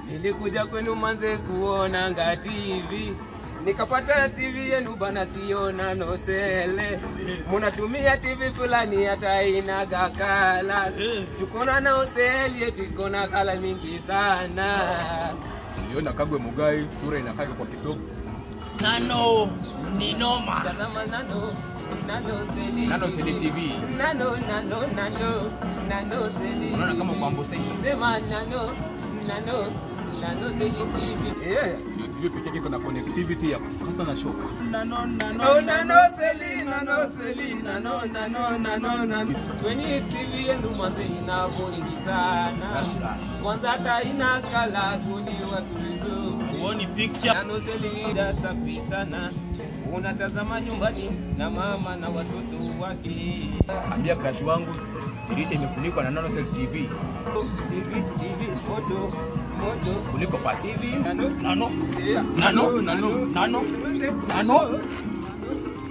Nilikuja kwenu manze kuona nga TV nikapata TV yenu bana, siona nosele. Munatumia TV fulani hata inaga kala, tukona na hoteli yetu iko na kala mingi sana. Niliona Kagwe Mugai, sura inakaa kwa kisogo. Nano ni noma. Tazama nano nano seli Nano Seli TV. nano nano nano nano seli Unaona kama kwa Amboseli. sema nano nano nano seli TV yeah. Ndio TV pekee yake iko na connectivity ya kukata na shoka. Nano nano. Oh, nano seli nano seli nano nano nano nano kwenye TV yenu manze inavoingi sana Rush, rush. kwanza hata ina kala tuni watu vizuri Huoni picture? Nano selida safi sana unatazama nyumbani na mama na watoto wake Ambia crush wangu dirisha imefunikwa na Nano Cell TV TV TV moto moto kuliko pasi. TV nano Nano. yeah. Nano. Nano. Nano. Nano.